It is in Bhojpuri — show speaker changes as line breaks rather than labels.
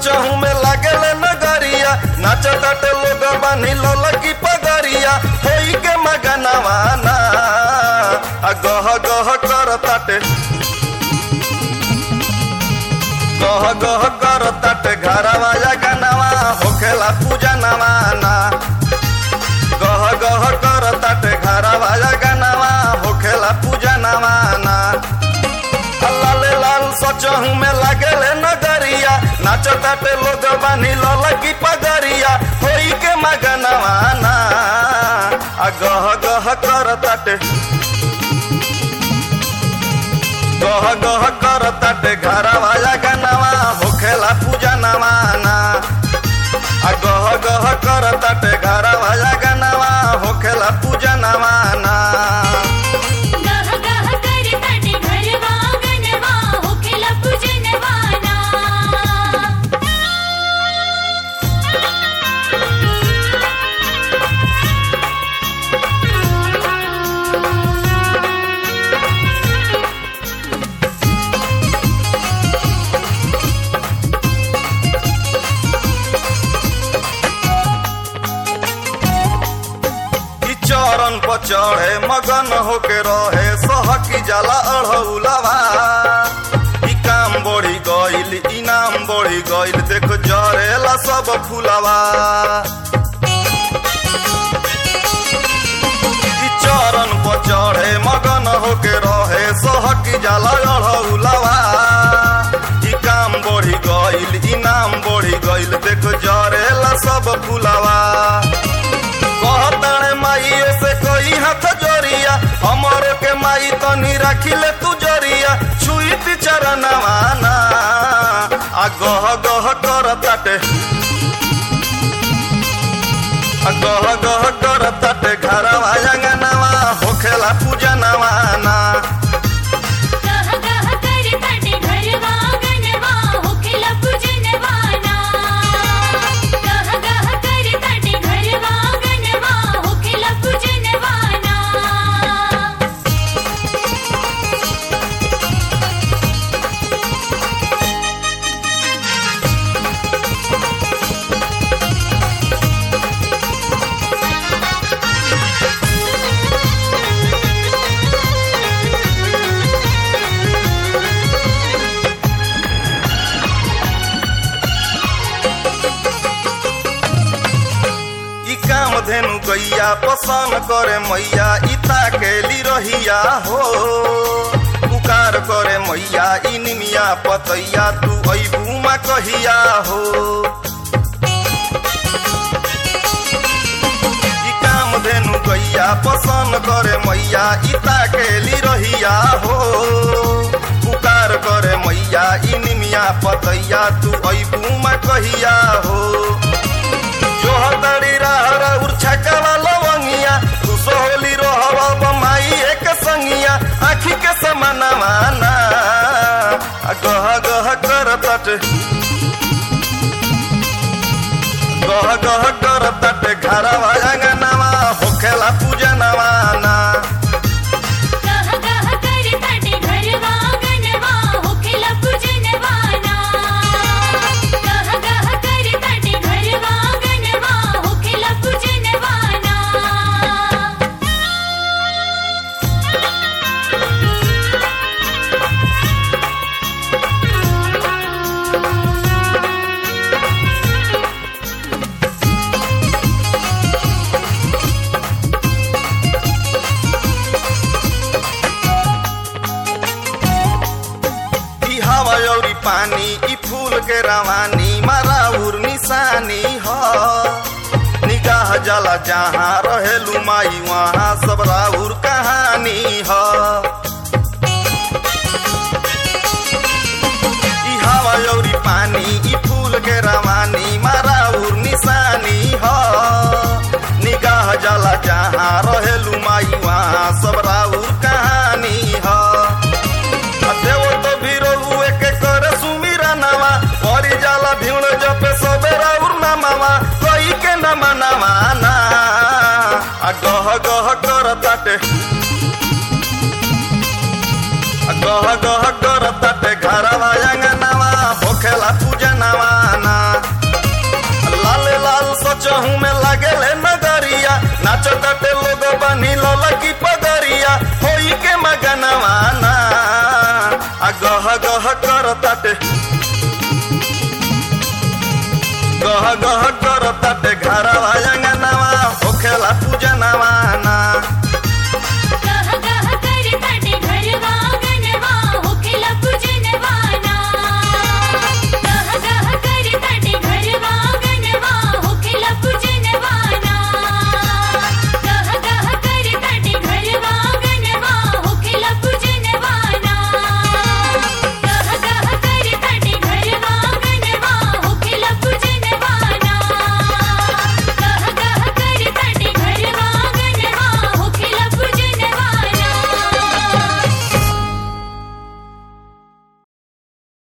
सचहू में लागेले नगरिया नाचताटे लोग बानी ललकी पगरिया होई के मगनवाना आ गह गह करताटे गह गह करताटे घरवा जगनवा होखेला पूजा नवाना गह गह करताटे घरवा जगनवा होखेला पूजा नवाना लाले लाल सचहू में लागेले नगरिया नाचताटे लोग बानी ललकी पगरिया होई के मगनवाना आ गह गह करताटे गह गह करताटे घरवा जगनवा होखेला पूजा नवाना आ गह गह करताटे घरवा जगनवा होखेला पूजा नवाना
गह गह कर तट घरवा गनवा होखेला पूजनवाना
ई चरण पर चढ़े मगन होके रहे सहकी जाला अढ़ौलवा ई काम बढ़ी गइल इनाम बढ़ी गइल देख जरेला सब फुलवा ई चरण पर चढ़े मगन होके रहे सहकी जाला अढ़ौलवा ई काम बढ़ी गइल इनाम बढ़ी गइल देख जरेला सब फुलवा कहताणे माइयो से कोई हाथ जोरिया हमरो के माई तनी राखिले तू जोरिया छुईत चरणवाना आ गह गह करताटे आ गह गह करताटे घरवा अंगनवा होखेला पूजा नवाना
गह गह कर तट घरवा गनवा होखेला पूजनवाना गह गह कर तट घरवा गनवा होखेला पूजनवाना
ई काम धेनु गैया पसन करे मैया इता केली रहिया हो पुकार करे मैया ई निमिया पतैया तू ऐबुमा कहिया हो ई काम धेनु गैया पसन करे मैया इता केली रहिया हो पुकार करे मैया ई निमिया पतैया तू ऐबुमा कहिया हो जो हतड़ी रहरा उर्छकवा लवंगिया तू सोहली रोहवा बमाई एक संगिया आखी के समाना माना आ गह गह कर तट गह गह कर तट घरवा अंगनवा होखेला पूजा नवाना
गह गह कर तट घरवा गनवा होखेला पूजनवाना गह गह कर तट घरवा गनवा होखेला पूजनवाना
ई हवा औरी पानी ई फूल के रवानी मराउर निशानी ह निगाह जला जहाँ रहेलू माई वहाँ सब राउर कहानी ह ई हवा औरी पानी ई फूल के रवानी मराउर निशानी ह निगाह जला जहाँ रहेलू माई वहाँ सब राउर कहानी ह देव तो भीरो हुए के करे सुमीरा नामा परी जाला भीड़ जपे सबेरा उर्ना मामा कोई के न मनावा ना आ गह गह कर ताटे आ गह गह कर ताटे घरवा अंगनवा होखेला पूजा नवाना लागेले नगरिया नाचो ताटे लोग बनी ललकी पगरिया होई के मगनवाना आ गह गह कर ताटे गह गह कर ताटे घरवा